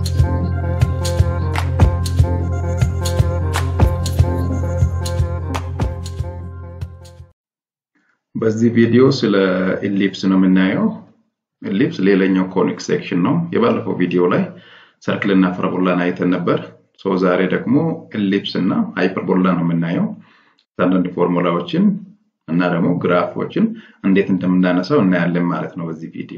በዚህ ቪዲዮ ስለ ኢሊፕስ ነው የምናየው። ኢሊፕስ ሌላኛው ኮኒክ ሴክሽን ነው። የባለፈው ቪዲዮ ላይ ሰርክል እና ፓራቦላን አይተን ነበር። ሶ ዛሬ ደግሞ ኢሊፕስ እና ሃይፐርቦላ ነው የምናየው። አንዳንድ ፎርሙላዎችን እና ደግሞ ግራፎችን እንዴት እንደምናነሳው እናያለን ማለት ነው በዚህ ቪዲዮ።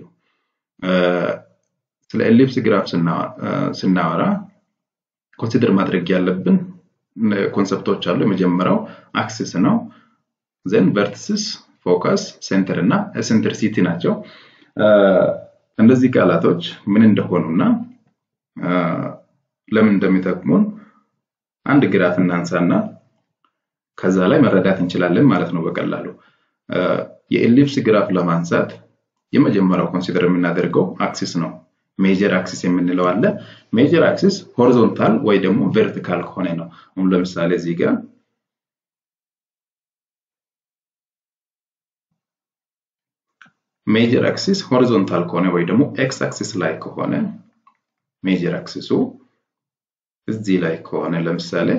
ስለ ኢሊፕስ ግራፍ ስናወራ ኮንሲደር ማድረግ ያለብን ኮንሰፕቶች አሉ። የመጀመሪያው አክሲስ ነው። ዘን ቨርቲስስ፣ ፎከስ፣ ሴንተር እና ኤሴንትሪሲቲ ናቸው። እነዚህ ቃላቶች ምን እንደሆኑና ለምን እንደሚጠቅሙን አንድ ግራፍ እናንሳና ከዛ ላይ መረዳት እንችላለን ማለት ነው በቀላሉ። የኢሊፕስ ግራፍ ለማንሳት የመጀመሪያው ኮንሲደር የምናደርገው አክሲስ ነው። ሜጀር አክሲስ የምንለው አለ። ሜጀር አክሲስ ሆሪዞንታል ወይ ደግሞ ቨርቲካል ከሆነ ነው። አሁን ለምሳሌ እዚህ ጋር ሜጀር አክሲስ ሆሪዞንታል ከሆነ ወይ ደግሞ ኤክስ አክሲስ ላይ ከሆነ ሜጀር አክሲሱ እዚህ ላይ ከሆነ ለምሳሌ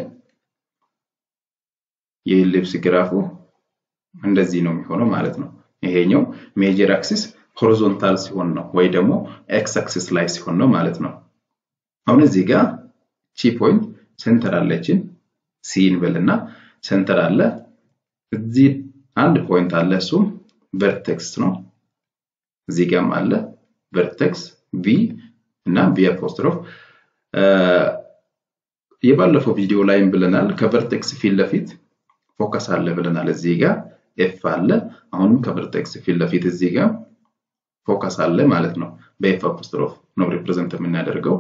የኢሊፕስ ግራፉ እንደዚህ ነው የሚሆነው ማለት ነው። ይሄኛው ሜጀር አክሲስ ሆሪዞንታል ሲሆን ነው ወይ ደግሞ ኤክስ አክሲስ ላይ ሲሆን ነው ማለት ነው። አሁን እዚህ ጋር ቺ ፖይንት ሴንተር አለችን ሲ እንበልና ሴንተር አለ። እዚህ አንድ ፖይንት አለ እሱም ቨርቴክስ ነው። እዚህ ጋርም አለ ቨርቴክስ ቪ እና ቪ አፖስትሮፍ የባለፈው ቪዲዮ ላይም ብለናል ከቨርቴክስ ፊት ለፊት ፎከስ አለ ብለናል። እዚህ ጋር ኤፍ አለ። አሁንም ከቨርቴክስ ፊት ለፊት እዚህ ጋር ፎከስ አለ ማለት ነው። በኤፍ አፖስትሮፍ ነው ሪፕሬዘንት የምናደርገው።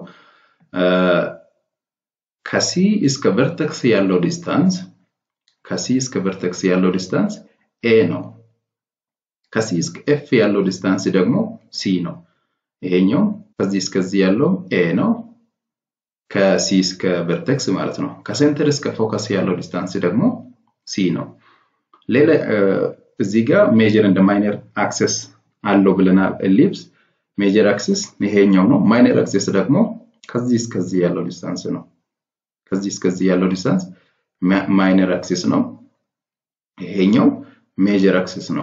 ከሲ እስከ ቨርቴክስ ያለው ዲስታንስ ከሲ እስከ ቨርቴክስ ያለው ዲስታንስ ኤ ነው። ከሲ እስከ ኤፍ ያለው ዲስታንስ ደግሞ ሲ ነው። ይሄኛው ከዚህ እስከዚህ ያለው ኤ ነው። ከሲ እስከ ቨርቴክስ ማለት ነው። ከሴንተር እስከ ፎከስ ያለው ዲስታንስ ደግሞ ሲ ነው። ሌላ እዚህ ጋር ሜጀር እንደ ማይነር አክሰስ አለው ብለናል። ኤሊፕስ ሜጀር አክሲስ ይሄኛው ነው። ማይነር አክሲስ ደግሞ ከዚህ እስከዚህ ያለው ዲስታንስ ነው። ከዚህ እስከዚህ ያለው ዲስታንስ ማይነር አክሲስ ነው። ይሄኛው ሜጀር አክሲስ ነው።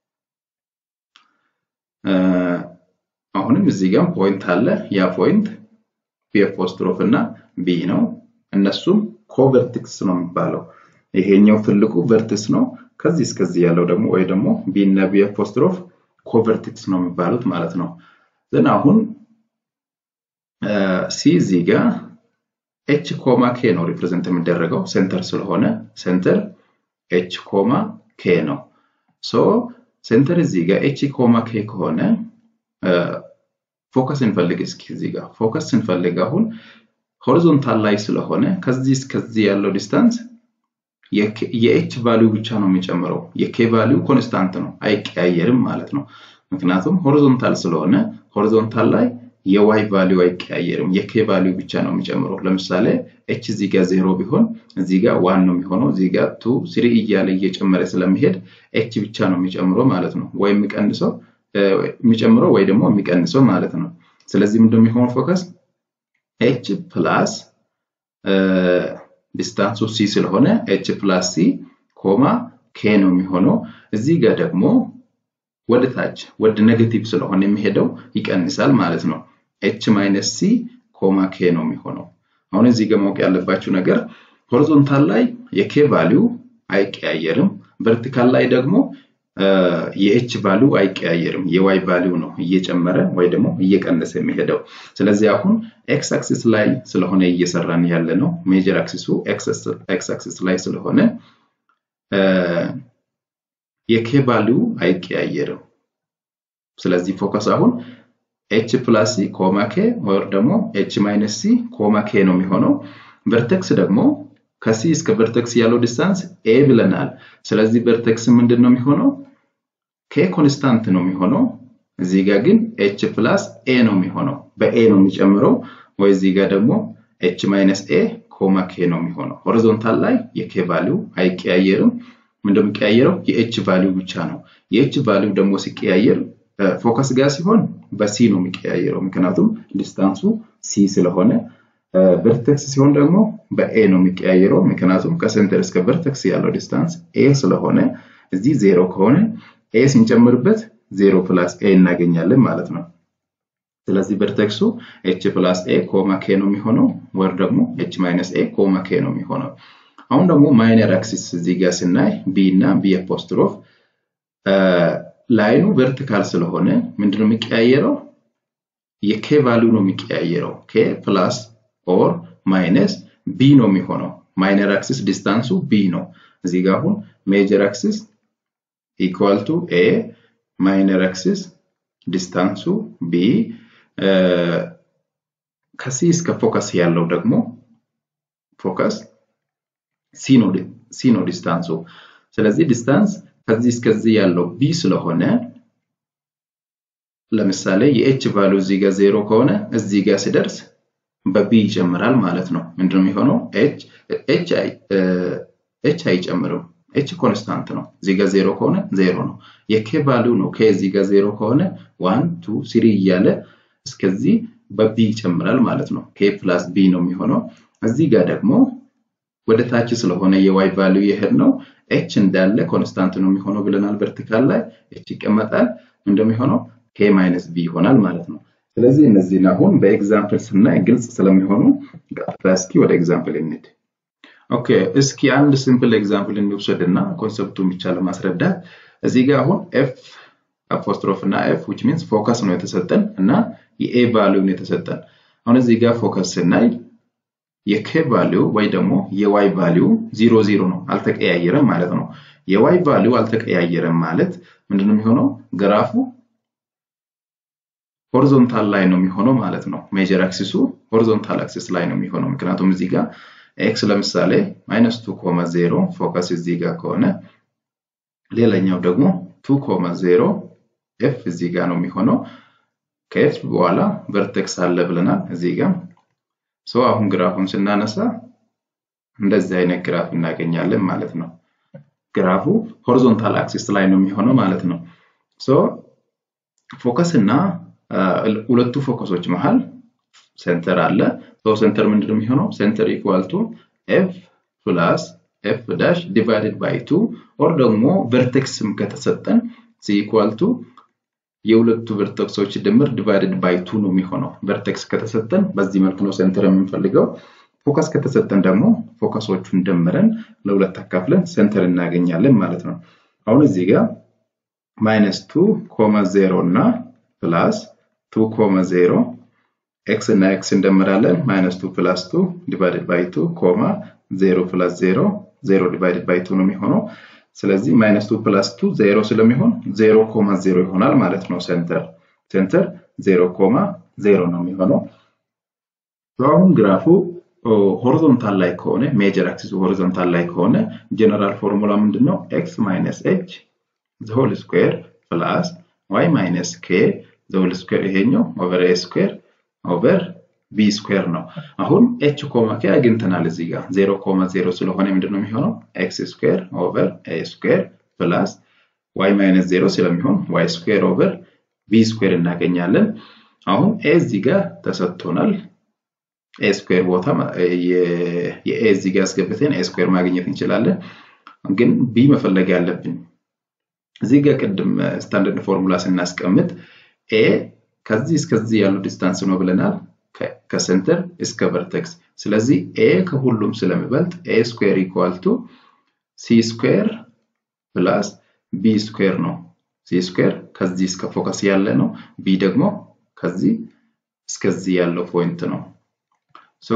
አሁንም እዚህ ጋር ፖይንት አለ። ያ ፖይንት ፒ አፖስትሮፍ እና ቢ ነው። እነሱም ኮቨርቲክስ ነው የሚባለው። ይሄኛው ትልቁ ቨርቲክስ ነው። ከዚህ እስከዚህ ያለው ደግሞ ወይ ደግሞ ቢ እና ቢ አፖስትሮፍ ኮቨርቲክስ ነው የሚባሉት ማለት ነው። ዘን አሁን ሲ እዚህ ጋር ኤች ኮማ ኬ ነው ሪፕሬዘንት የሚደረገው ሴንተር ስለሆነ ሴንተር ኤች ኮማ ኬ ነው። ሶ ሴንተር እዚህ ጋር ኤች ኮማ ኬ ከሆነ ፎከስ እንፈልግ እስኪ እዚህ ጋር ፎከስ ስንፈልግ አሁን ሆሪዞንታል ላይ ስለሆነ ከዚህ እስከዚህ ያለው ዲስታንስ የኤች ቫሊዩ ብቻ ነው የሚጨምረው። የኬ ቫሊዩ ኮንስታንት ነው አይቀያየርም ማለት ነው። ምክንያቱም ሆሪዞንታል ስለሆነ ሆሪዞንታል ላይ የዋይ ቫሊዩ አይቀያየርም። የኬ ቫሊዩ ብቻ ነው የሚጨምረው። ለምሳሌ ኤች እዚህ ጋር ዜሮ ቢሆን እዚህ ጋር ዋን ነው የሚሆነው። እዚህ ጋር ቱ ስሪ እያለ እየጨመረ ስለሚሄድ ኤች ብቻ ነው የሚጨምረው ማለት ነው። ወይ የሚቀንሰው የሚጨምረው ወይ ደግሞ የሚቀንሰው ማለት ነው። ስለዚህ ምንድን የሚሆነው ፎከስ ኤች ፕላስ ዲስታንሱ ሲ ስለሆነ ኤች ፕላስ ሲ ኮማ ኬ ነው የሚሆነው። እዚህ ጋር ደግሞ ወደ ታች ወደ ኔጌቲቭ ስለሆነ የሚሄደው ይቀንሳል ማለት ነው። ኤች ማይነስ ሲ ኮማ ኬ ነው የሚሆነው። አሁን እዚህ ጋር ማወቅ ያለባችሁ ነገር ሆሪዞንታል ላይ የኬ ቫሊዩ አይቀያየርም። ቨርቲካል ላይ ደግሞ የኤች ቫሊዩ አይቀያየርም። የዋይ ቫሊዩ ነው እየጨመረ ወይ ደግሞ እየቀነሰ የሚሄደው። ስለዚህ አሁን ኤክስ አክሲስ ላይ ስለሆነ እየሰራን ያለ ነው። ሜጀር አክሲሱ ኤክስ አክሲስ ላይ ስለሆነ የኬ ቫሊዩ አይቀያየርም። ስለዚህ ፎከስ አሁን ኤች ፕላስ ሲ ኮማ ኬ ወር ደግሞ ኤች ማይነስ ሲ ኮማ ኬ ነው የሚሆነው። ቨርቴክስ ደግሞ ከሲ እስከ ቨርቴክስ ያለው ዲስታንስ ኤ ብለናል። ስለዚህ ቨርቴክስ ምንድን ነው የሚሆነው? ኬ ኮንስታንት ነው የሚሆነው። እዚህ ጋር ግን ኤች ፕላስ ኤ ነው የሚሆነው። በኤ ነው የሚጨምረው። ወይ እዚህ ጋር ደግሞ ኤች ማይነስ ኤ ኮማ ኬ ነው የሚሆነው። ሆሪዞንታል ላይ የኬ ቫሊዩ አይቀያየርም። ምንድነው የሚቀያየረው? የኤች ቫሊዩ ብቻ ነው። የኤች ቫሊዩ ደግሞ ሲቀያየር ፎከስ ጋር ሲሆን በሲ ነው የሚቀያየረው። ምክንያቱም ዲስታንሱ ሲ ስለሆነ ቨርቴክስ ሲሆን ደግሞ በኤ ነው የሚቀያየረው። ምክንያቱም ከሴንተር እስከ ቨርቴክስ ያለው ዲስታንስ ኤ ስለሆነ እዚህ ዜሮ ከሆነ ኤ ስንጨምርበት ዜሮ ፕላስ ኤ እናገኛለን ማለት ነው። ስለዚህ ቨርቴክሱ ኤች ፕላስ ኤ ኮማ ኬ ነው የሚሆነው፣ ወር ደግሞ ኤች ማይነስ ኤ ኮማ ኬ ነው የሚሆነው። አሁን ደግሞ ማይነር አክሲስ እዚህ ጋር ስናይ ቢ እና ቢ አፖስትሮፍ ላይኑ ቨርቲካል ስለሆነ ምንድነው የሚቀያየረው? የኬ ቫሊዩ ነው የሚቀያየረው። ኬ ፕላስ ኦር ማይነስ ቢ ነው የሚሆነው። ማይነር አክሲስ ዲስታንሱ ቢ ነው። እዚህ ጋር አሁን ሜጀር አክሲስ ኢኳል ቱ ኤ ማይነር አክሲስ ዲስታንሱ ቢ ከሲ እስከ ፎከስ ያለው ደግሞ ፎከስ ሲ ነው ዲስታንሱ። ስለዚህ ዲስታንስ ከዚህ እስከዚህ ያለው ቢ ስለሆነ ለምሳሌ የኤች ቫሉ እዚህ ጋር ዜሮ ከሆነ እዚህ ጋር ሲደርስ በቢ ይጨምራል ማለት ነው። ምንድነው የሚሆነው? ኤች አይጨምርም። ኤች ኮንስታንት ነው። እዚህ ጋር ዜሮ ከሆነ ዜሮ ነው። የኬ ቫሉ ነው። ኬ እዚህ ጋር ዜሮ ከሆነ ዋን ቱ ስሪ እያለ እስከዚህ በቢ ይጨምራል ማለት ነው። ኬ ፕላስ ቢ ነው የሚሆነው። እዚህ ጋር ደግሞ ወደ ታች ስለሆነ የዋይ ቫሉ የሄድ ነው ኤች እንዳለ ኮንስታንት ነው የሚሆነው ብለናል። ቨርቲካል ላይ ኤች ይቀመጣል። እንደሚሆነው ኬ ማይነስ ቢ ይሆናል ማለት ነው። ስለዚህ እነዚህን አሁን በኤግዛምፕል ስናይ ግልጽ ስለሚሆኑ ቀጥታ እስኪ ወደ ኤግዛምፕል እንሂድ። ኦኬ እስኪ አንድ ሲምፕል ኤግዛምፕል እንውሰድ እና ኮንሰፕቱን ብቻ ለማስረዳት እዚህ ጋር አሁን ኤፍ አፖስትሮፍ እና ኤፍ ዊች ሚንስ ፎከስ ነው የተሰጠን እና የኤ ቫሊዩን የተሰጠን። አሁን እዚህ ጋር ፎከስ ስናይ የኬ ቫሊዩ ወይ ደግሞ የዋይ ቫሊዩ ዚሮ ዚሮ ነው፣ አልተቀያየረም ማለት ነው። የዋይ ቫሊዩ አልተቀያየረም ማለት ምንድነው የሚሆነው? ግራፉ ሆሪዞንታል ላይ ነው የሚሆነው ማለት ነው። ሜጀር አክሲሱ ሆሪዞንታል አክሲስ ላይ ነው የሚሆነው። ምክንያቱም እዚህ ጋር ኤክስ ለምሳሌ ማይነስ ቱ ኮማ ዜሮ ፎከስ እዚህ ጋር ከሆነ ሌላኛው ደግሞ ቱ ኮማ ዜሮ ኤፍ እዚህ ጋር ነው የሚሆነው። ከኤፍ በኋላ ቨርቴክስ አለ ብለናል እዚህ ጋር ሶ አሁን ግራፉን ስናነሳ እንደዚህ አይነት ግራፍ እናገኛለን ማለት ነው። ግራፉ ሆሪዞንታል አክሲስ ላይ ነው የሚሆነው ማለት ነው። ሶ ፎከስ እና ሁለቱ ፎከሶች መሃል ሴንተር አለ። ሶ ሴንተር ምንድነው የሚሆነው? ሴንተር ኢኳል ቱ ኤፍ ፕላስ ኤፍ ዳሽ ዲቫይድድ ባይ ቱ ኦር ደግሞ ቨርቴክስም ከተሰጠን ሲ ኢኳል ቱ የሁለቱ ቨርቴክሶች ድምር ዲቫይድድ ባይ ቱ ነው የሚሆነው። ቨርቴክስ ከተሰጠን በዚህ መልኩ ነው ሴንተር የምንፈልገው። ፎከስ ከተሰጠን ደግሞ ፎከሶቹን ደምረን ለሁለት አካፍለን ሴንተር እናገኛለን ማለት ነው። አሁን እዚህ ጋር ማይነስ ቱ ኮማ ዜሮ እና ፕላስ ቱ ኮማ ዜሮ ኤክስ እና ኤክስ እንደምራለን። ማይነስ ቱ ፕላስ ቱ ዲቫይድድ ባይ ቱ ኮማ ዜሮ ፕላስ ዜሮ ዜሮ ዲቫይድድ ባይ ቱ ነው የሚሆነው። ስለዚህ ማይነስ ቱ ፕላስ ቱ ዜሮ ስለሚሆን ዜሮ ኮማ ዜሮ ይሆናል ማለት ነው። ሴንተር ሴንተር ዜሮ ኮማ ዜሮ ነው የሚሆነው። አሁን ግራፉ ሆሪዞንታል ላይ ከሆነ ሜጀር አክሲሱ ሆሪዞንታል ላይ ከሆነ ጀነራል ፎርሙላ ምንድን ነው? ኤክስ ማይነስ ኤች ዘሆል ስኩዌር ፕላስ ዋይ ማይነስ ኬ ዘሆል ስኩዌር ይሄኛው ኦቨር ኤ ስኩዌር ኦቨር ቢ ስኩዌር ነው። አሁን ኤች ኮማ ኬ አግኝተናል እዚህ ጋር ዜሮ ኮማ ዜሮ ስለሆነ ምንድነው የሚሆነው? ኤክስ ስኩዌር ኦቨር ኤ ስኩዌር ፕላስ ዋይ ማይነስ ዜሮ ስለሚሆን ዋይ ስኩዌር ኦቨር ቢ ስኩዌር እናገኛለን። አሁን ኤ እዚህ ጋር ተሰጥቶናል። ኤ ስኩዌር ቦታ የኤ እዚህ ጋር አስገብተን ኤ ስኩዌር ማግኘት እንችላለን። ግን ቢ መፈለግ ያለብን እዚህ ጋር ቅድም ስታንዳርድ ፎርሙላ ስናስቀምጥ ኤ ከዚህ እስከዚህ ያለው ዲስታንስ ነው ብለናል ከሴንተር እስከ ቨርቴክስ። ስለዚህ ኤ ከሁሉም ስለሚበልጥ ኤ ስኩዌር ኢኳል ቱ ሲ ስኩዌር ፕላስ ቢ ስኩዌር ነው። ሲ ስኩዌር ከዚህ እስከ ፎከስ ያለ ነው። ቢ ደግሞ ከዚህ እስከዚህ ያለው ፖይንት ነው። ሶ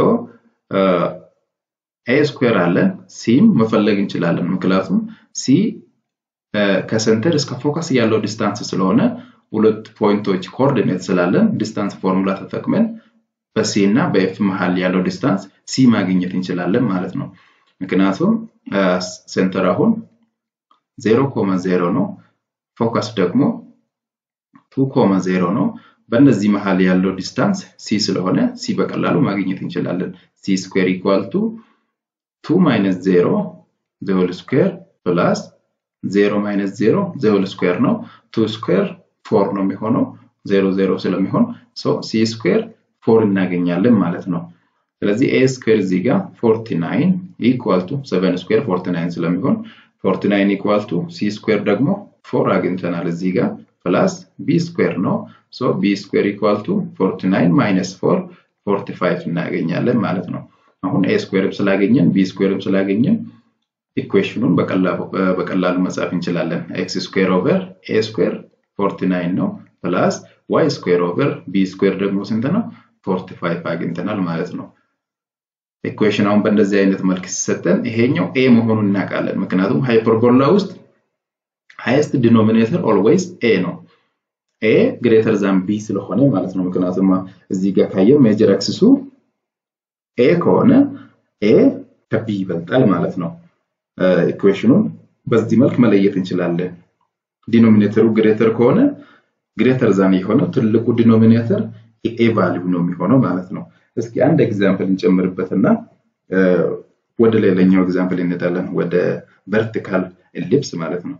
ኤ ስኩዌር አለን፣ ሲም መፈለግ እንችላለን። ምክንያቱም ሲ ከሴንተር እስከ ፎከስ ያለው ዲስታንስ ስለሆነ ሁለት ፖይንቶች ኮኦርዲኔት ስላለን ዲስታንስ ፎርሙላ ተጠቅመን በሲ እና በኤፍ መሀል ያለው ዲስታንስ ሲ ማግኘት እንችላለን ማለት ነው። ምክንያቱም ሴንተር አሁን ዜሮ ኮማ ዜሮ ነው፣ ፎከስ ደግሞ ቱ ኮማ ዜሮ ነው። በእነዚህ መሀል ያለው ዲስታንስ ሲ ስለሆነ ሲ በቀላሉ ማግኘት እንችላለን። ሲ ስኩዌር ኢኳል ቱ ቱ ማይነስ ዜሮ ዘሆል ስኩዌር ፕላስ ዜሮ ማይነስ ዜሮ ዘሆል ስኩዌር ነው። ቱ ስኩዌር ፎር ነው የሚሆነው ዜሮ ዜሮ ስለሚሆን ሲ ስኩዌር ፎር እናገኛለን ማለት ነው። ስለዚህ ኤ ስኩዌር እዚህ ጋር 49 ኢኳል ቱ 7 ስኩዌር 49 ስለሚሆን 49 ኢኳል ቱ ሲ ስኩዌር ደግሞ ፎር አግኝተናል እዚህ ጋር ፕላስ ቢ ስኩዌር ነው። ሶ ቢ ስኩዌር ኢኳል ቱ 49 ማይነስ 4 45 እናገኛለን ማለት ነው። አሁን ኤ ስኩዌርም ስላገኘን ቢ ስኩዌርም ስላገኘን ኢኩዌሽኑን በቀላሉ መጻፍ እንችላለን። ኤክስ ስኩዌር ኦቨር ኤ ስኩዌር 49 ነው ፕላስ ዋይ ስኩዌር ኦቨር ቢ ስኩዌር ደግሞ ስንት ነው? 45 አግኝተናል ማለት ነው። ኢኩዌሽን አሁን በእንደዚህ አይነት መልክ ሲሰጠን ይሄኛው ኤ መሆኑን እናውቃለን። ምክንያቱም ሃይፐርቦላ ውስጥ ሃይስት ዲኖሚኔተር ኦልዌይስ ኤ ነው። ኤ ግሬተር ዛን ቢ ስለሆነ ማለት ነው። ምክንያቱም እዚህ ጋር ካየን ሜጀር አክሲሱ ኤ ከሆነ ኤ ከቢ ይበልጣል ማለት ነው። ኢኩዌሽኑን በዚህ መልክ መለየት እንችላለን። ዲኖሚኔተሩ ግሬተር ከሆነ ግሬተር ዛን የሆነው ትልቁ ዲኖሚኔተር የኤ ቫሊዩ ነው የሚሆነው ማለት ነው። እስኪ አንድ ኤግዛምፕል እንጨምርበትና ወደ ሌላኛው ኤግዛምፕል እንሄዳለን። ወደ ቨርቲካል ኤሊፕስ ማለት ነው።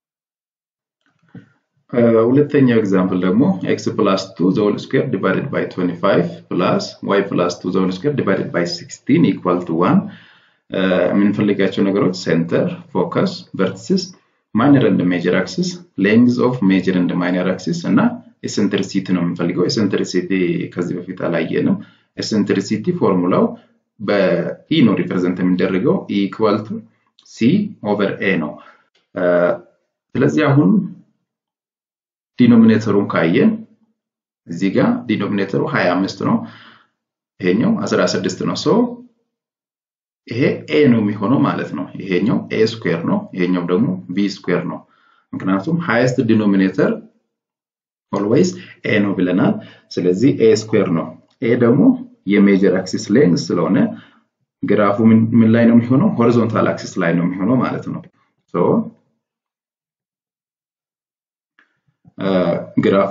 ሁለተኛው ኤግዛምፕል ደግሞ ኤክስ ፕላስ ቱ ዘ ሆል ስኩዌር ዲቫይድድ ባይ 25 ፕላስ ዋይ ፕላስ ቱ ዘ ሆል ስኩዌር ዲቫይድድ ባይ 16 ኢኳል ቱ 1 የምንፈልጋቸው ነገሮች ሴንተር፣ ፎከስ፣ ቨርቲስስ፣ ማይነር እንደ ሜጀር አክሲስ፣ ሌንግዝ ኦፍ ሜጀር እንደ ማይነር አክሲስ እና ኤሰንትሪሲቲ ነው የምንፈልገው። ኤሰንትሪሲቲ ከዚህ በፊት አላየንም። ኤሰንትሪሲቲ ፎርሙላው በኢ ነው ሪፕሬዘንት የሚደረገው ኢ ኢኳል ቱ ሲ ኦቨር ኤ ነው። ስለዚህ አሁን ዲኖሚኔተሩን ካየን እዚህ ጋር ዲኖሚኔተሩ 25 ነው፣ ይሄኛው 16 ነው። ሶ ይሄ ኤ ነው የሚሆነው ማለት ነው። ይሄኛው ኤ ስኩዌር ነው፣ ይሄኛው ደግሞ ቢ ስኩዌር ነው። ምክንያቱም ሃይስት ዲኖሚኔተር ኦልዌይስ ኤ ነው ብለናል። ስለዚህ ኤ ስኩዌር ነው። ኤ ደግሞ የሜጀር አክሲስ ሌንግዝ ስለሆነ ግራፉ ምን ላይ ነው የሚሆነው? ሆሪዞንታል አክሲስ ላይ ነው የሚሆነው ማለት ነው። ሶ ግራፉ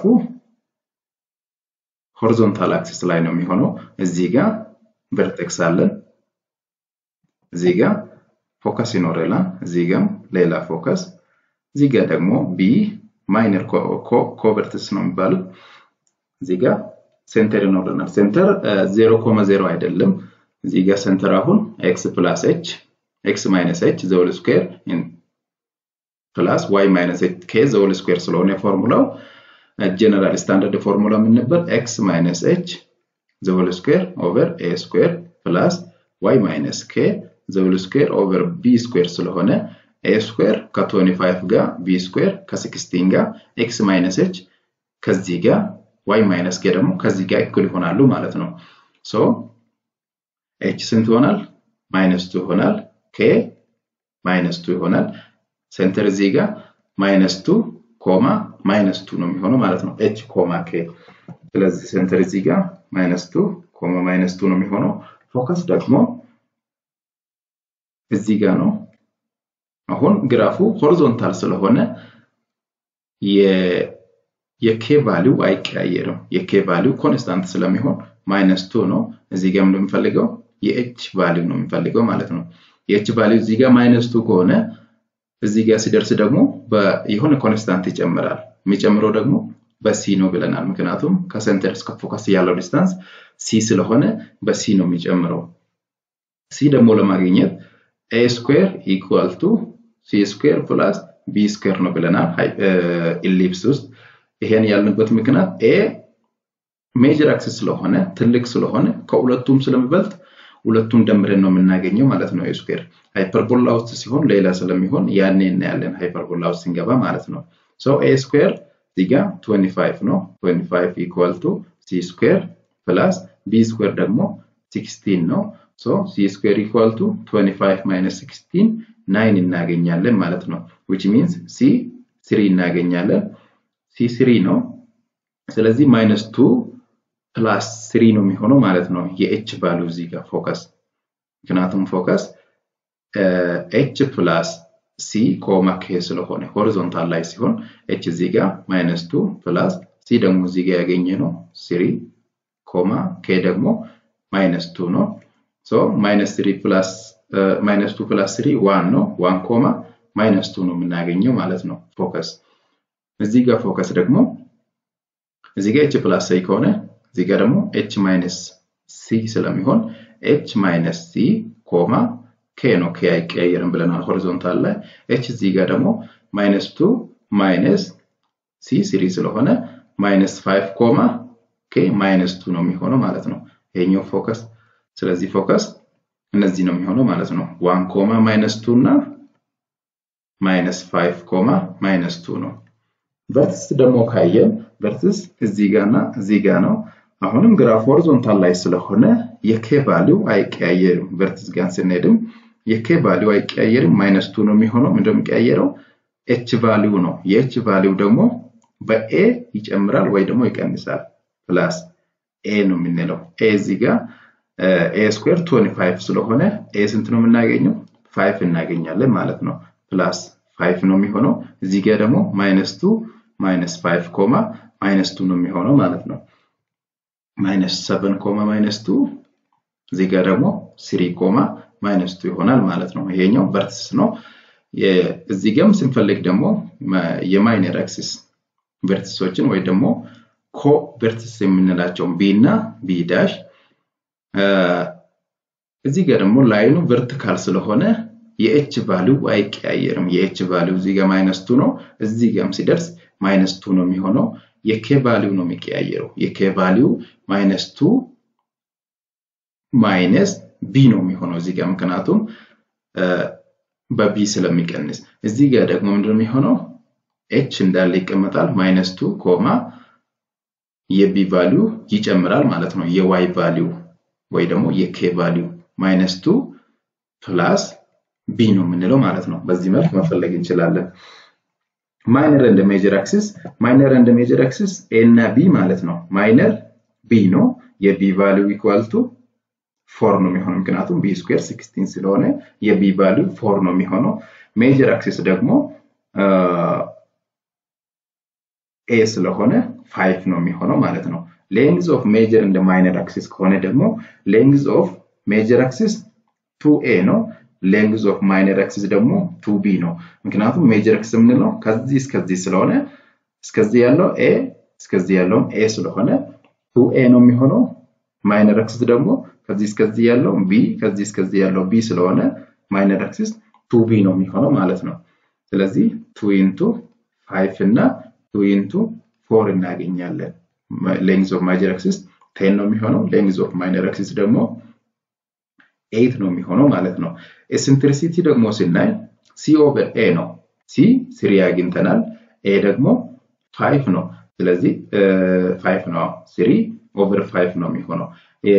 ሆሪዞንታል አክሲስ ላይ ነው የሚሆነው። እዚህ ጋር ቨርቴክስ አለን። እዚህ ጋር ፎከስ ይኖረናል። እዚህ ጋር ሌላ ፎከስ፣ እዚህ ጋር ደግሞ ቢ ማይነር ኮቨርትስ ነው የሚባሉት። እዚህ ጋር ሴንተር ይኖረናል። ሴንተር ዜሮ ኮማ ዜሮ አይደለም። እዚህ ጋር ሴንተር አሁን ኤክስ ፕላስ ኤች ኤክስ ማይነስ ኤች ዘውል ስኩዌር ፕላስ ዋይ ማይነስ ኤች ኬ ዘውል ስኩዌር ስለሆነ ፎርሙላው ጀነራል ስታንዳርድ ፎርሙላ ምን ነበር? ኤክስ ማይነስ ኤች ዘውል ስኩዌር ኦቨር ኤ ስኩዌር ፕላስ ዋይ ማይነስ ኬ ዘውል ስኩዌር ኦቨር ቢ ስኩዌር ስለሆነ ኤ ስኩዌር ከ25 ጋር ቢ ስኩዌር ከ16 ጋር ኤክስ ማይነስ ኤች ከዚህ ጋር ዋይ ማይነስ ኬ ደግሞ ከዚህ ጋር እኩል ይሆናሉ ማለት ነው። ሶ ኤች ስንት ይሆናል? ማይነስ ቱ ይሆናል። ኬ ማይነስ ቱ ይሆናል። ሴንተር እዚህ ጋር ማይነስ ቱ ኮማ ማይነስ ቱ ነው የሚሆነው ማለት ነው። ኤች ኮማ ኬ። ስለዚህ ሴንተር እዚህ ጋር ማይነስ ቱ ኮማ ማይነስ ቱ ነው የሚሆነው። ፎከስ ደግሞ እዚህ ጋር ነው። አሁን ግራፉ ሆሪዞንታል ስለሆነ የኬ ቫሊው አይቀያየርም። የኬ ቫሊው ኮንስታንት ስለሚሆን ማይነስ ቱ ነው። እዚህ ጋር ምንድን የምፈልገው የኤች ቫሊው ነው የምፈልገው ማለት ነው። የኤች ቫሊው እዚህ ጋር ማይነስ ቱ ከሆነ እዚህ ጋር ሲደርስ ደግሞ የሆነ ኮንስታንት ይጨምራል። የሚጨምረው ደግሞ በሲ ነው ብለናል። ምክንያቱም ከሴንተር እስከ ፎከስ ያለው ዲስታንስ ሲ ስለሆነ በሲ ነው የሚጨምረው። ሲ ደግሞ ለማግኘት ኤ ስኩዌር ኢኳል ቱ ሲ ስኩዌር ፕላስ ቢ ስኩዌር ነው ብለናል ኢሊፕስ ውስጥ። ይሄን ያልንበት ምክንያት ኤ ሜጀር አክሲስ ስለሆነ ትልቅ ስለሆነ ከሁለቱም ስለሚበልጥ ሁለቱን ደምረን ነው የምናገኘው ማለት ነው። ኤ ስኩዌር ሃይፐርቦላ ውስጥ ሲሆን ሌላ ስለሚሆን ያኔ እናያለን ሃይፐርቦላ ውስጥ ስንገባ ማለት ነው። ሶ ኤ ስኩዌር እዚህ ጋር 25 ነው። 25 ኢኳል ቱ ሲ ስኩዌር ፕላስ ቢ ስኩዌር ደግሞ 16 ነው። ሶ ሲ ስኩዌር ኢኳል ቱ 25 ማይነስ 16 ናይን እናገኛለን ማለት ነው። ዊች ሚንስ ሲ ስሪ እናገኛለን። ሲ ስሪ ነው። ስለዚህ ማይነስ ቱ ፕላስ ስሪ ነው የሚሆነው ማለት ነው። የኤች ቫሉ እዚህ ጋር ፎከስ ምክንያቱም ፎከስ ኤች ፕላስ ሲ ኮማ ኬ ስለሆነ ሆሪዞንታል ላይ ሲሆን ኤች እዚህ ጋር ማይነስ ቱ ፕላስ ሲ ደግሞ እዚህ ጋር ያገኘ ነው ስሪ ኮማ ኬ ደግሞ ማይነስ ቱ ነው። ሶ ማይነስ ስሪ ፕላስ ማይነስ ቱ ፕላስ ስሪ ዋን ነው። ዋን ኮማ ማይነስ ቱ ነው የምናገኘው ማለት ነው ፎከስ። እዚህ ጋር ፎከስ ደግሞ እዚህ ጋር ኤች ፕላስ አይ ከሆነ እዚህ ጋር ደግሞ ኤች ማይነስ ሲ ስለሚሆን ኤች ማይነስ ሲ ኮማ ኬ ነው። ኬ አይቀያየርም ብለናል ሆሪዞንታል ላይ። ኤች እዚህ ጋር ደግሞ ማይነስ ቱ ማይነስ ሲ ስሪ ስለሆነ ማይነስ ፋይቭ ኮማ ኬ ማይነስ ቱ ነው የሚሆነው ማለት ነው። ይሄኛው ፎከስ ስለዚህ ፎከስ እነዚህ ነው የሚሆነው ማለት ነው። ዋን ኮማ ማይነስ ቱ እና ማይነስ ፋይቭ ኮማ ማይነስ ቱ ነው። ቨርትስ ደግሞ ካየን ቨርትስ እዚህ ጋር እና እዚህ ጋር ነው። አሁንም ግራፍ ሆሪዞንታል ላይ ስለሆነ የኬ ቫሊው አይቀያየርም። ቨርትስ ጋር ስንሄድም የኬ ቫሊው አይቀያየርም። ማይነስ ቱ ነው የሚሆነው። ምንድነው የሚቀያየረው? ኤች ቫሊው ነው። የኤች ቫሊው ደግሞ በኤ ይጨምራል ወይ ደግሞ ይቀንሳል። ፕላስ ኤ ነው የምንለው። ኤ እዚህ ጋር ኤ ስኩዌር ቶኒ ፋይቭ ስለሆነ ኤ ስንት ነው የምናገኘው? ፋይቭ እናገኛለን ማለት ነው። ፕላስ ፋይቭ ነው የሚሆነው። እዚህ ጋር ደግሞ ማይነስ ቱ ማይነስ ፋይቭ ኮማ ማይነስ ቱ ነው የሚሆነው ማለት ነው። ማይነስ ሰቨን ኮማ ማይነስ ቱ እዚህ ጋር ደግሞ ስሪ ኮማ ማይነስ ቱ ይሆናል ማለት ነው። ይሄኛው ቨርትስ ነው። እዚህ ጋርም ስንፈልግ ደግሞ የማይነር አክሲስ ቨርቲሶችን ወይ ደግሞ ኮ ቨርቲስ የምንላቸውን ቢ እና ቢ ዳሽ እዚህ ጋር ደግሞ ላይኑ ቨርቲካል ስለሆነ የኤች ቫሊው አይቀያየርም። የኤች ቫሊው እዚህ ጋር ማይነስ ቱ ነው። እዚህ ጋርም ሲደርስ ማይነስ ቱ ነው የሚሆነው። የኬ ቫሊው ነው የሚቀያየረው። የኬ ቫሊው ማይነስ ቱ ማይነስ ቢ ነው የሚሆነው እዚህ ጋር ምክንያቱም በቢ ስለሚቀንስ። እዚህ ጋር ደግሞ ምንድን ነው የሚሆነው? ኤች እንዳለ ይቀመጣል። ማይነስ ቱ ኮማ የቢ ቫሊው ይጨምራል ማለት ነው። የዋይ ቫሊው ወይ ደግሞ የኬ ቫሊው ማይነስ ቱ ፕላስ ቢ ነው የምንለው ማለት ነው። በዚህ መልክ መፈለግ እንችላለን። ማይነር እንደ ሜጀር አክሲስ ማይነር እንደ ሜጀር አክሲስ ኤ እና ቢ ማለት ነው። ማይነር ቢ ነው። የቢ ቫሊው ኢኳል ቱ ፎር ነው የሚሆነው ምክንያቱም ቢ ስኩዌር ሲክስቲን ስለሆነ የቢ ቫሊው ፎር ነው የሚሆነው። ሜጀር አክሲስ ደግሞ ኤ ስለሆነ ፋይቭ ነው የሚሆነው ማለት ነው። ሌንግዝ ኦፍ ሜጀር እንደ ማይነር አክሲስ ከሆነ ደግሞ ሌንግዝ ኦፍ ሜጀር አክሲስ ቱ ኤ ነው። ሌንግዝ ኦፍ ማይነር አክሲስ ደግሞ ቱ ቢ ነው። ምክንያቱም ሜጀር አክሲስ የምንለው ከዚህ እስከዚህ ስለሆነ እስከዚህ ያለው ኤ እስከዚህ ያለውም ኤ ስለሆነ ቱ ኤ ነው የሚሆነው። ማይነር አክሲስ ደግሞ ከዚህ እስከዚህ ያለው ቢ ከዚህ እስከዚህ ያለው ቢ ስለሆነ ማይነር አክሲስ ቱ ቢ ነው የሚሆነው ማለት ነው። ስለዚህ ቱ ኢንቱ ፋይቭ እና ቱ ኢንቱ ፎር እናገኛለን። ሌንግዝ ኦፍ ማይጀር አክሲስ ቴን ነው የሚሆነው። ሌንግዝ ኦፍ ማይነር አክሲስ ደግሞ ኤይት ነው የሚሆነው ማለት ነው። ኤሴንትሪሲቲ ደግሞ ስናይ ሲ ኦቨር ኤ ነው። ሲ ስሪ አግኝተናል። ኤ ደግሞ ፋይቭ ነው። ስለዚህ ፋይቭ ነው። ስሪ ኦቨር ፋይቭ ነው የሚሆነው።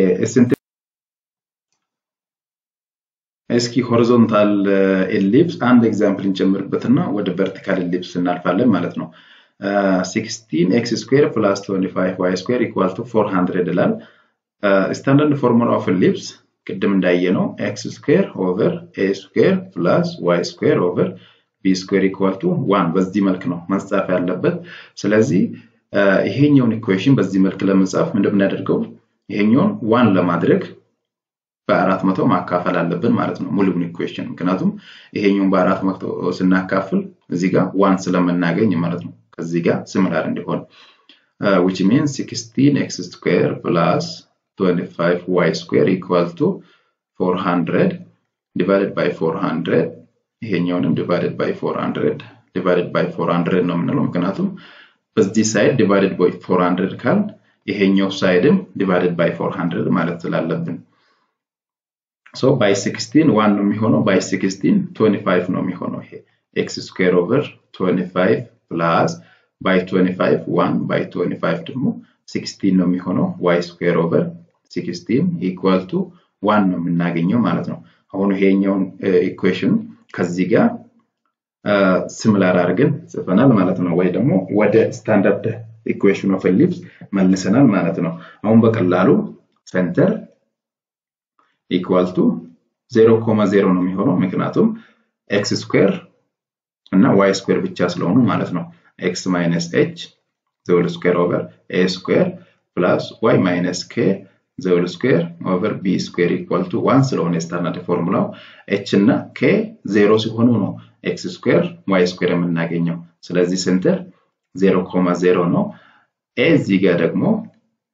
እስኪ ሆሪዞንታል ኤሊፕስ አንድ ኤግዛምፕል እንጨምርበትና ወደ ቨርቲካል ኤሊፕስ እናልፋለን ማለት ነው። 16 ኤክስ ስኩዌር ፕላስ 25 ዋይ ስኩዌር ኢኳል ቱ 400 ይላል። ስታንዳርድ ፎርሙላ ኦፍ ኤሊፕስ ቅድም እንዳየነው ኤክስ ስኩዌር ኦቨር ኤ ስኩዌር ፕላስ ዋይ ስኩዌር ኦቨር ቢ ስኩዌር ኢኳል ቱ ዋን በዚህ መልክ ነው መጻፍ ያለበት። ስለዚህ ይሄኛውን ኢኩዌሽን በዚህ መልክ ለመጻፍ እንደምናደርገው ይሄኛውን ዋን ለማድረግ በአራት መቶ ማካፈል አለብን ማለት ነው ሙሉውን ኢኩዌሽን። ምክንያቱም ይሄኛውን በአራት መቶ ስናካፍል እዚህ ጋር ዋን ስለምናገኝ ማለት ነው ከዚህ ጋር ስምላር እንዲሆን which means 16 x square plus 25 y square equal to 400 divided by 400 ይሄኛውንም divided by 400 divided by 400 ነው የምንለው ምክንያቱም በዚህ ሳይድ divided by 400 ካል ይሄኛው ሳይድም divided by 400 ማለት ስላለብን ሶ ባይ 16 ዋን ነው የሚሆነው ባይ 16 25 ነው የሚሆነው ይሄ ኤክስ ስኩዌር ኦቨር 25 ፕላስ ባይ 25 ዋን ባይ 25 ደግሞ 16 ነው የሚሆነው ዋይ ስኩዌር ኦቨር 16 ኢኳል ቱ ዋን ነው የምናገኘው ማለት ነው። አሁን ይሄኛውን ኢኩዌሽን ከዚህ ጋር ሲሚላር አድርገን ጽፈናል ማለት ነው። ወይ ደግሞ ወደ ስታንዳርድ ኢኩዌሽን ኦፍ ኤሊፕስ መልሰናል ማለት ነው። አሁን በቀላሉ ሴንተር ኢኳል ቱ 0.0 ነው የሚሆነው ምክንያቱም ኤክስ ስኩዌር እና ዋይ ስኩዌር ብቻ ስለሆኑ ማለት ነው። ኤክስ ማይነስ ኤች ዘውል ስኩዌር ኦቨር ኤ ስኩዌር ፕላስ ዋይ ማይነስ ኬ ዘውል ስኩዌር ኦቨር ቢ ስኩዌር ኢኳል ቱ ዋን ስለሆነ የስታንዳርድ ፎርሙላው ኤች እና ኬ ዜሮ ሲሆኑ ነው ኤክስ ስኩዌር ዋይ ስኩዌር የምናገኘው። ስለዚህ ሴንተር 0.0 ነው። ኤ እዚህ ጋር ደግሞ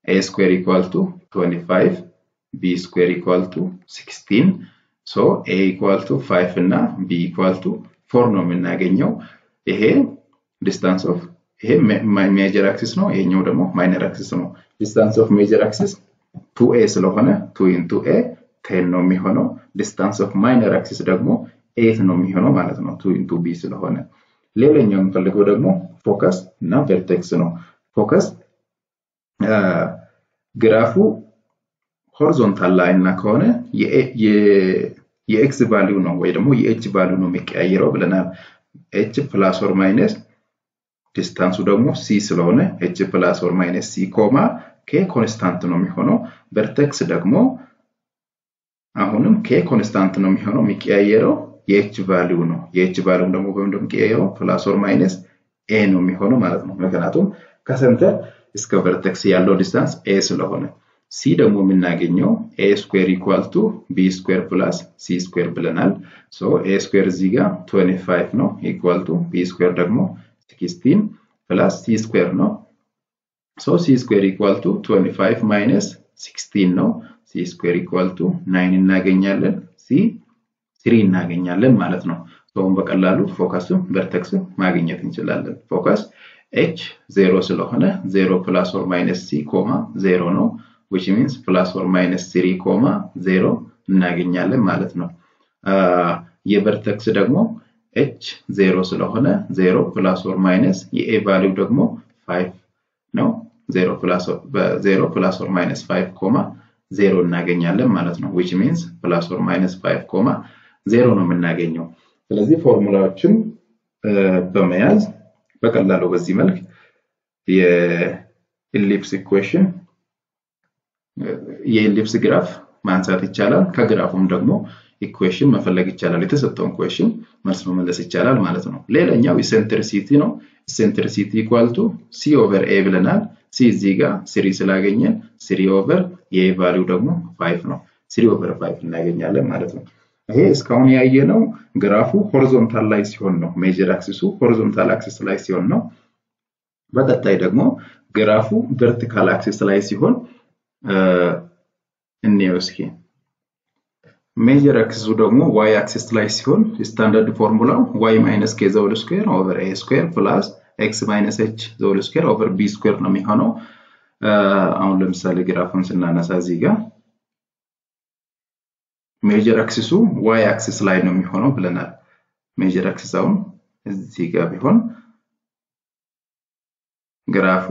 ኤ ስኩዌር ኢኳል ቱ 25 ቢ ስኩዌር ኢኳል ቱ 16 ሶ ኤ ኢኳል ቱ 5 እና ቢ ኢኳል ቱ 4 ነው የምናገኘው። ይሄ ዲስታንስ ኦፍ ይሄ ሜጀር አክሲስ ነው፣ ይሄኛው ደግሞ ማይነር አክሲስ ነው። ዲስታንስ ኦፍ ሜጀር አክሲስ ቱ ኤ ስለሆነ ቱ ኢንቱ ኤ ቴን ነው የሚሆነው። ዲስታንስ ኦፍ ማይነር አክሲስ ደግሞ ኤት ነው የሚሆነው ማለት ነው ቱ ኢንቱ ቢ ስለሆነ። ሌላኛው የምፈልገው ደግሞ ፎከስ እና ቨርቴክስ ነው። ፎከስ ግራፉ ሆሪዞንታል ላይ እና ከሆነ የኤክስ ቫሊዩ ነው ወይ ደግሞ የኤች ቫሊዩ ነው የሚቀያየረው ብለናል። ኤች ፕላስ ኦር ማይነስ ዲስታንሱ ደግሞ ሲ ስለሆነ ኤች ፕላስ ኦር ማይነስ ሲ ኮማ ኬ ኮንስታንት ነው የሚሆነው። ቨርቴክስ ደግሞ አሁንም ኬ ኮንስታንት ነው የሚሆነው የሚቀያየረው የኤች ቫሊዩ ነው። የኤች ቫሊዩ ደግሞ ወይም ደግሞ የሚቀያየረው ፕላስ ኦር ማይነስ ኤ ነው የሚሆነው ማለት ነው። ምክንያቱም ከሰንተር እስከ ቨርቴክስ ያለው ዲስታንስ ኤ ስለሆነ ሲ ደግሞ የምናገኘው ኤ ስኩዌር ኢኳል ቱ ቢ ስኩዌር ፕላስ ሲ ስኩዌር ብለናል። ሶ ኤ ስኩዌር እዚህ ጋር 25 ነው ኢኳል ቱ ቢ ስኩዌር ደግሞ 16 ፕላስ ሲ ስኩዌር ነው። ሶ ሲ ስኩዌር ኢኳል ቱ 25 ማይነስ 16 ነው። ሲ ስኩዌር ኢኳል ቱ 9 እናገኛለን። ሲ 3 እናገኛለን ማለት ነው። ሰውን በቀላሉ ፎከሱ ቨርቴክስ ማግኘት እንችላለን። ፎከስ ኤች ዜሮ ስለሆነ ዜሮ ፕላስ ኦር ማይነስ ሲ ኮማ ዜሮ ነው which means plus or minus 3 ኮማ 0 እናገኛለን ማለት ነው። የቨርቴክስ ደግሞ ኤች 0 ስለሆነ 0 ፕላስ ኦር ማይነስ የኤ ቫሊው ደግሞ 5 ነው። 0 ፕላስ ኦር ማይነስ 5 ኮማ 0 እናገኛለን ማለት ነው። which means ፕላስ ኦር ማይነስ 5 ኮማ 0 ነው የምናገኘው። ስለዚህ ፎርሙላዎችን በመያዝ በቀላሉ በዚህ መልክ የኢሊፕስ ኢኩዌሽን የኢሊፕስ ግራፍ ማንሳት ይቻላል። ከግራፉም ደግሞ ኢኩዌሽን መፈለግ ይቻላል። የተሰጠውን ኢኩዌሽን መልስ መመለስ ይቻላል ማለት ነው። ሌላኛው ኢሴንትሪሲቲ ነው። ኢሴንትሪሲቲ ኢኳል ቱ ሲ ኦቨር ኤ ብለናል። ሲ እዚህ ጋር ስሪ ስላገኘን ስሪ ኦቨር የኤ ቫሊው ደግሞ ፋይቭ ነው። ስሪ ኦቨር ፋይቭ እናገኛለን ማለት ነው። ይሄ እስካሁን ያየነው ግራፉ ሆሪዞንታል ላይ ሲሆን ነው። ሜጀር አክሲሱ ሆሪዞንታል አክሲስ ላይ ሲሆን ነው። በቀጣይ ደግሞ ግራፉ ቨርቲካል አክሲስ ላይ ሲሆን እንየው እስኪ። ሜጀር አክሲሱ ደግሞ ዋይ አክሲስ ላይ ሲሆን ስታንዳርድ ፎርሙላው ዋይ ማይነስ ኬ ዘውል ስኩዌር ኦቨር ኤ ስኩዌር ፕላስ ኤክስ ማይነስ ኤች ዘውል ስኩዌር ኦቨር ቢ ስኩዌር ነው የሚሆነው። አሁን ለምሳሌ ግራፉን ስናነሳ እዚህ ጋር ሜጀር አክሲሱ ዋይ አክሲስ ላይ ነው የሚሆነው ብለናል። ሜጀር አክሲስ አሁን እዚህ ጋር ቢሆን ግራፉ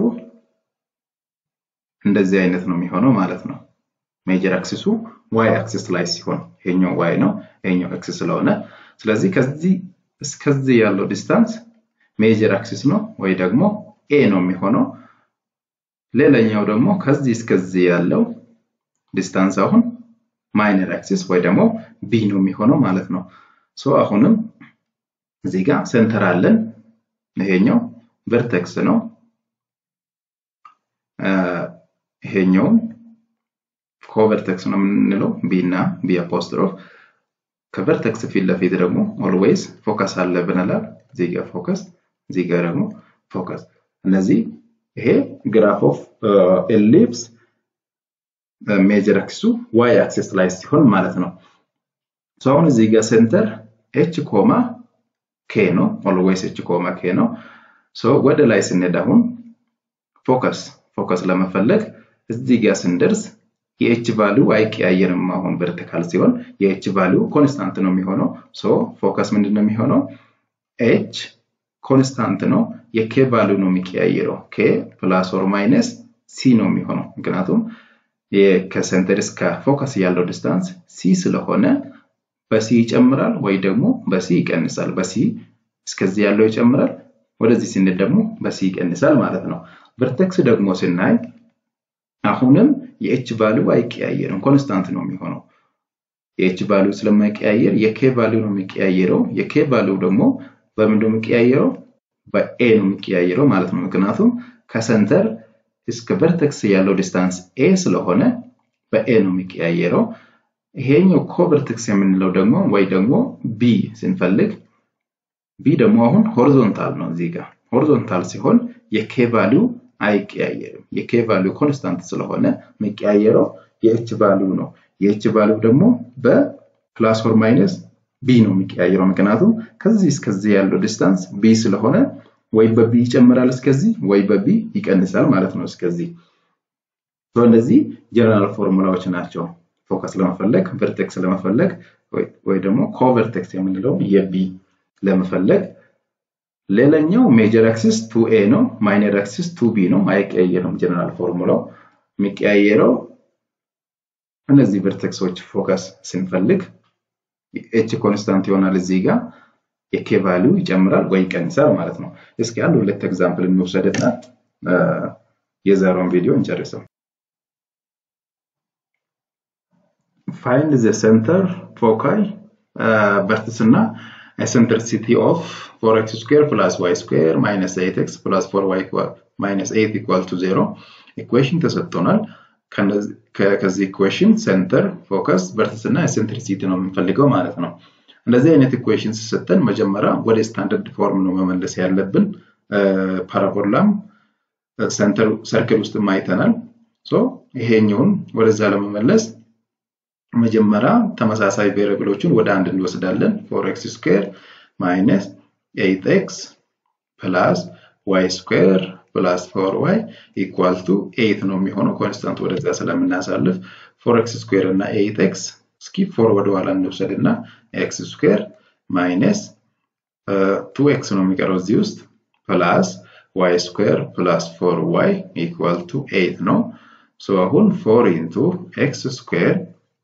እንደዚህ አይነት ነው የሚሆነው ማለት ነው። ሜጀር አክሲሱ ዋይ አክሲስ ላይ ሲሆን ይሄኛው ዋይ ነው፣ ይሄኛው ኤክስ ስለሆነ ስለዚህ ከዚህ እስከዚህ ያለው ዲስታንስ ሜጀር አክሲስ ነው ወይ ደግሞ ኤ ነው የሚሆነው። ሌላኛው ደግሞ ከዚህ እስከዚህ ያለው ዲስታንስ አሁን ማይነር አክሲስ ወይ ደግሞ ቢ ነው የሚሆነው ማለት ነው። ሶ አሁንም እዚህ ጋር ሴንተር አለን። ይሄኛው ቨርቴክስ ነው። ይሄኛውም ኮቨርቴክስ ነው የምንለው ቢ እና ቢ አፖስትሮፍ ከቨርቴክስ ፊት ለፊት ደግሞ ኦልዌይስ ፎከስ አለ ብንላል። እዚህ ጋር ፎከስ፣ እዚህ ጋር ደግሞ ፎከስ። እነዚህ ይሄ ግራፍ ኦፍ ኤሊፕስ ሜጀር አክሲሱ ዋይ አክሲስ ላይ ሲሆን ማለት ነው። አሁን እዚህ ጋር ሴንተር ኤች ኮማ ኬ ነው። ኦልዌይስ ኤች ኮማ ኬ ነው። ወደ ላይ ስንሄድ አሁን ፎከስ ፎከስ ለመፈለግ እዚህ ጋር ስንደርስ የኤች ቫሊው አይቀያየርም። አሁን ቨርቲካል ሲሆን የኤች ቫሊው ኮንስታንት ነው የሚሆነው። ሶ ፎከስ ምንድን ነው የሚሆነው? ኤች ኮንስታንት ነው። የኬ ቫሊው ነው የሚቀያየረው። ኬ ፕላስ ኦር ማይነስ ሲ ነው የሚሆነው። ምክንያቱም ከሴንተር እስከ ፎከስ ያለው ዲስታንስ ሲ ስለሆነ በሲ ይጨምራል ወይ ደግሞ በሲ ይቀንሳል። በሲ እስከዚህ ያለው ይጨምራል፣ ወደዚህ ስንል ደግሞ በሲ ይቀንሳል ማለት ነው። ቨርቴክስ ደግሞ ስናይ አሁንም የኤች ቫሊው አይቀያየርም፣ ኮንስታንት ነው የሚሆነው። የኤች ቫሊው ስለማይቀያየር የኬ ቫሊው ነው የሚቀያየረው። የኬ ቫሊው ደግሞ በምን ነው የሚቀያየረው? በኤ ነው የሚቀያየረው ማለት ነው። ምክንያቱም ከሰንተር እስከ ቨርቴክስ ያለው ዲስታንስ ኤ ስለሆነ በኤ ነው የሚቀያየረው። ይሄኛው ኮቨርቴክስ የምንለው ደግሞ ወይ ደግሞ ቢ ስንፈልግ ቢ ደግሞ አሁን ሆሪዞንታል ነው። እዚህ ጋር ሆሪዞንታል ሲሆን የኬ ቫሊው አይቀያየርም። የኬ ቫሊዩ ኮንስታንት ስለሆነ የሚቀያየረው የኤች ቫሊዩ ነው። የኤች ቫሊዩ ደግሞ በፕላስ ኦር ማይነስ ቢ ነው የሚቀያየረው። ምክንያቱም ከዚህ እስከዚህ ያለው ዲስታንስ ቢ ስለሆነ ወይ በቢ ይጨምራል እስከዚህ ወይ በቢ ይቀንሳል ማለት ነው እስከዚህ። እነዚህ ጀነራል ፎርሙላዎች ናቸው። ፎከስ ለመፈለግ ቨርቴክስ ለመፈለግ ወይ ደግሞ ኮቨርቴክስ የምንለው የቢ ለመፈለግ ሌላኛው ሜጀር አክሲስ ቱ ኤ ነው። ማይነር አክሲስ ቱ ቢ ነው። አይቀያየርም። ጀነራል ፎርሙላው የሚቀያየረው እነዚህ ቨርቴክሶች ፎከስ ስንፈልግ ኤች ኮንስታንት ይሆናል እዚህ ጋር የኬ ቫሊዩ ይጨምራል ወይ ይቀንሳል ማለት ነው። እስኪ አንድ ሁለት ኤግዛምፕል እንውሰድና የዛሬውን ቪዲዮ እንጨርሰው። ፋይንድ ዘ ሴንተር ፎካይ ቨርትስ እና eccentricity of 4x square plus y square minus 8x plus 4y minus 8 equal to 0 ኢኩዌሽን ተሰጥቶናል። ከዚህ ኢኩዌሽን ሴንተር ፎከስ ቨርትስ እና ኤሴንትሪሲቲ ነው የምንፈልገው ማለት ነው። እንደዚህ አይነት ኢኩዌሽን ሲሰጠን መጀመሪያ ወደ ስታንዳርድ ፎርም ነው መመለስ ያለብን። ፓራቦላም ሴንተር ሰርክል ውስጥ አይተናል። ይሄኛውን ወደዛ ለመመለስ መጀመሪያ ተመሳሳይ ቬሪብሎችን ወደ አንድ እንወስዳለን። ፎር ኤክስ ስኩዌር ማይነስ ኤይት ኤክስ ፕላስ ዋይ ስኩዌር ፕላስ ፎር ዋይ ኢኳል ቱ ኤይት ነው የሚሆነው ኮንስታንት ወደዛ ስለምናሳልፍ ፎር ኤክስ ስኩዌር እና ኤይት ኤክስ እስኪ ፎር ወደ ኋላ እንውሰድ እና ኤክስ ስኩዌር ማይነስ ቱ ኤክስ ነው የሚቀረው እዚህ ውስጥ ፕላስ ዋይ ስኩዌር ፕላስ ፎር ዋይ ኢኳል ቱ ኤይት ነው። አሁን ፎር ኢንቱ ኤክስ ስኩዌር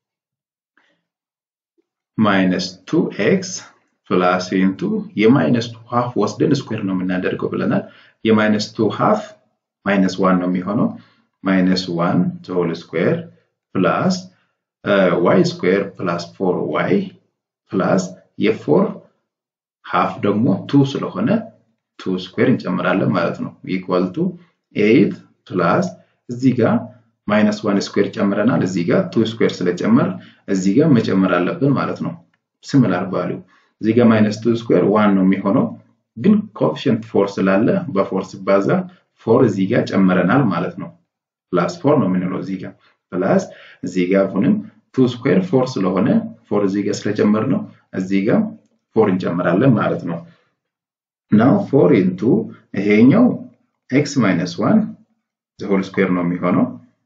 ማይነስ ቱ ኤክስ ፕላስ ኢንቱ የማይነስ ቱ ሃፍ ወስደን ስኩዌር ነው የምናደርገው ብለናል። የማይነስ ቱ ሃፍ ማይነስ ዋን ነው የሚሆነው ማይነስ ዋን ሆል ስኩዌር ፕላስ ዋይ ስኩዌር ፕላስ ፎር ዋይ ፕላስ የፎር ሃፍ ደግሞ ቱ ስለሆነ ቱ ስኩዌር እንጨምራለን ማለት ነው። ኢኳል ቱ ኤይት ፕላስ እዚህ ጋር ማይነስ ዋን ስኩዌር ጨምረናል። እዚህ ጋር ቱ ስኩዌር ስለጨመር እዚህ ጋር መጨመር አለብን ማለት ነው። ሲሚላር ቫሊዩ እዚህ ጋር ማይነስ ቱ ስኩዌር ዋን ነው የሚሆነው፣ ግን ኮኤፊሽንት ፎር ስላለ በፎር ሲባዛ ፎር እዚህ ጋር ጨምረናል ማለት ነው። ፕላስ ፎር ነው የምንለው እዚህ ጋር ፕላስ እዚህ ጋር አሁንም ቱ ስኩዌር ፎር ስለሆነ ፎር እዚህ ጋር ስለጨመር ነው እዚህ ጋር ፎር እንጨምራለን ማለት ነው። ናው ፎር ኢንቱ ይሄኛው ኤክስ ማይነስ ዋን ሆል ስኩዌር ነው የሚሆነው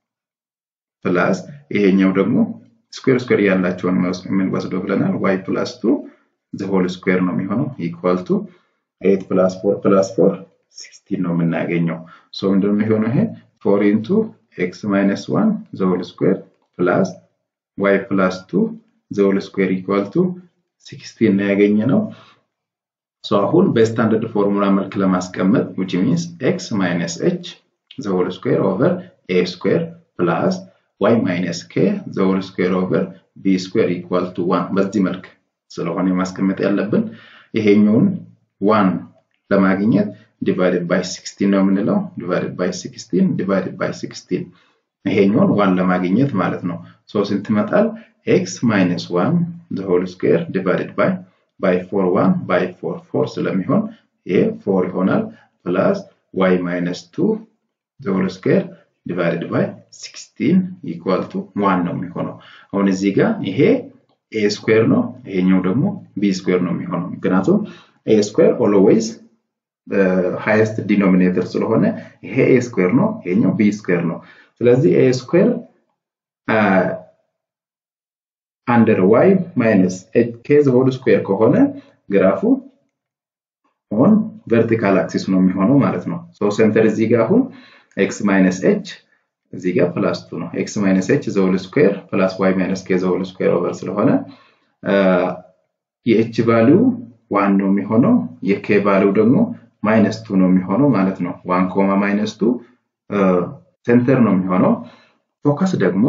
ፕላስ ይሄኛው ደግሞ ስኩዌር ስኩዌር ያላቸውን የምንወስደው ብለናል። ዋይ ፕላስ ቱ ሆል ስኩዌር ነው የሚሆነው ኢኳል ቱ ኤት ፕላስ ፎር ፕላስ ፎር ሲክስቲን ነው የምናገኘው። ሶ ምንድነው የሚሆነው ይሄ ፎር ኢንቱ ኤክስ ማይነስ ዋን ዘሆል ስኩዌር ፕላስ ዋይ ፕላስ ቱ ዘሆል ስኩዌር ኢኳል ቱ ሲክስቲን ነው ያገኘ ነው። ሶ አሁን በስታንዳርድ ፎርሙላ መልክ ለማስቀመጥ ዊች ሚንስ ኤክስ ማይነስ ኤች ዘሆል ስኩዌር ኦቨር ኤ ስኩዌር ፕላስ ዋይ ማይነስ ኬ ዘሆል ስኩዌር ኦቨር ቢ ስኩዌር ኢኳል ቱ ዋን በዚህ መልክ ስለሆነ ማስቀመጥ ያለብን ይሄኛውን ዋን ለማግኘት ዲቫይድድ ባይ 16 ነው የምንለው። ዲቫይድድ ባይ 16 ዲቫይድድ ባይ 16 ይሄኛውን ዋን ለማግኘት ማለት ነው። ሶ ስንት ይመጣል? ኤክስ ማይነስ ዋን ዘ ሆል ስኩዌር ዲቫይድድ ባይ ባይ ፎር ዋን ባይ ፎር ፎር ስለሚሆን ይሄ ፎር ይሆናል። ፕላስ ዋይ ማይነስ ቱ ዘ ሆል ስኩዌር ዲቫይድድ ባይ 16 ኢኳል ቱ ዋን ነው የሚሆነው። አሁን እዚህ ጋር ይሄ ኤ ስኩዌር ነው፣ ይሄኛው ደግሞ ቢ ስኩዌር ነው የሚሆነው ምክንያቱም ኤ ስኩዌር ኦልዌይዝ ሃይስት ዲኖሚኔተር ስለሆነ ይሄ ኤ ስኩዌር ነው፣ ይሄኛው ቢ ስኩዌር ነው። ስለዚህ ኤ ስኩዌር አንደር ዋይ ማይነስ ኬ ዘ ሆል ስኩዌር ከሆነ ግራፉ ኦን ቨርቲካል አክሲስ ነው የሚሆነው ማለት ነው። ሶ ሴንተር እዚህ ጋር አሁን ኤክስ ማይነስ ኤች እዚህ ጋር ፕላስ ቱ ነው። ኤክስ ማይነስ ኤች ዘ ሆል ስኩዌር ፕላስ ዋይ ማይነስ ኬ ዘ ሆል ስኩዌር ኦቨር ስለሆነ የኤች ቫሊዩ ዋን ነው የሚሆነው የኬ ቫሊው ደግሞ ማይነስ ቱ ነው የሚሆነው ማለት ነው። ዋን ኮማ ማይነስ ቱ ሴንተር ነው የሚሆነው። ፎከስ ደግሞ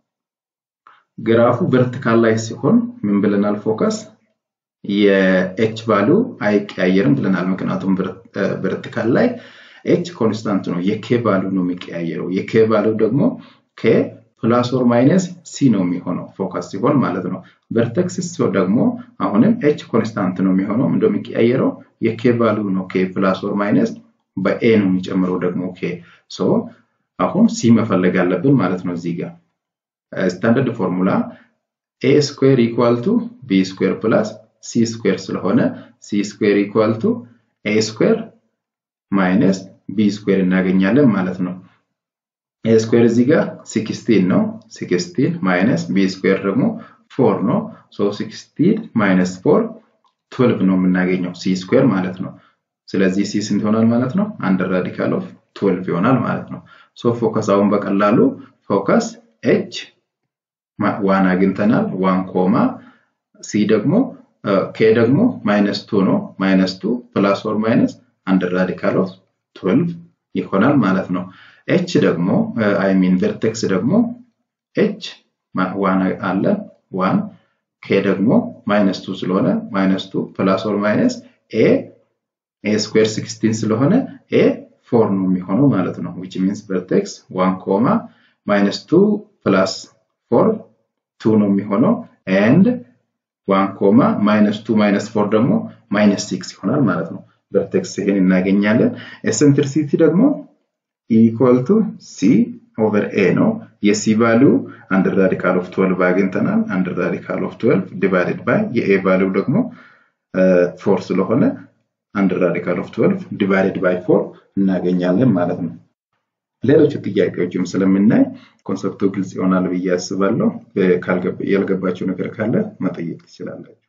ግራፉ ቨርቲካል ላይ ሲሆን ምን ብለናል? ፎከስ የኤች ቫሊው አይቀያየርም ብለናል። ምክንያቱም ቨርቲካል ላይ ኤች ኮንስታንት ነው፣ የኬ ቫሊው ነው የሚቀያየረው። የኬ ቫሊው ደግሞ ኬ ፕላስ ኦር ማይነስ ሲ ነው የሚሆነው ፎከስ ሲሆን ማለት ነው። ቨርቴክስ ሲሆን ደግሞ አሁንም ኤች ኮንስታንት ነው የሚሆነው እንደሚቀያየረው የኬ ቫሊዩ ነው ኬ ፕላስ ኦር ማይነስ በኤ ነው የሚጨምረው ደግሞ ኬ ሶ አሁን ሲ መፈለግ አለብን ማለት ነው እዚህ ጋር ስታንዳርድ ፎርሙላ ኤ ስኩዌር ኢኳል ቱ ቢ ስኩዌር ፕላስ ሲ ስኩዌር ስለሆነ ሲ ስኩዌር ኢኳል ቱ ኤ ስኩዌር ማይነስ ቢ ስኩዌር እናገኛለን ማለት ነው። ኤ ስኩዌር እዚህ ጋር ሲክስቲን ነው። ሲክስቲን ማይነስ ቢ ስኩዌር ደግሞ ፎር ነው። ሶ ሲክስቲን ማይነስ ፎር ትዌልቭ ነው የምናገኘው ሲ ስኩዌር ማለት ነው። ስለዚህ ሲ ስንት ይሆናል ማለት ነው? አንድ ራዲካል ኦፍ ትዌልቭ ይሆናል ማለት ነው። ሶ ፎከስ አሁን በቀላሉ ፎከስ ኤች ዋን አግኝተናል። ዋን ኮማ ሲ ደግሞ ኬ ደግሞ ማይነስ ቱ ነው። ማይነስ ቱ ፕላስ ኦር ማይነስ አንድ ራዲካል ኦፍ ትዌልቭ ይሆናል ማለት ነው። ኤች ደግሞ አይ ሚን ቨርቴክስ ደግሞ ኤች ዋን አለ ዋን ኬ ደግሞ ማይነስ ቱ ስለሆነ ማይነስ ቱ ፕላስ ኦር ማይነስ ኤ ኤ ስኩዌር ሲክስቲን ስለሆነ ኤ ፎር ነው የሚሆነው ማለት ነው። ዊች ሚንስ ቨርቴክስ ዋን ኮማ ማይነስ ቱ ፕላስ ፎር ቱ ነው የሚሆነው ኤንድ ዋን ኮማ ማይነስ ቱ ማይነስ ፎር ደግሞ ማይነስ ሲክስ ይሆናል ማለት ነው። ቨርቴክስ ይሄን እናገኛለን። ኤሰንትሪሲቲ ደግሞ ኢኳል ቱ ሲ ኦቨር ኤ ነው። የሲ ቫሊዩ አንድ ራዲካል ኦፍ 12 አግኝተናል። አንድ ራዲካል ኦፍ 12 ዲቫይድድ ባይ የኤ ቫሊዩ ደግሞ ፎር ስለሆነ አንድ ራዲካል ኦፍ 12 ዲቫይድድ ባይ ፎር እናገኛለን ማለት ነው። ሌሎች ጥያቄዎችም ስለምናይ ኮንሰፕቱ ግልጽ ይሆናል ብዬ አስባለሁ። ያልገባቸው ነገር ካለ መጠየቅ ትችላላችሁ።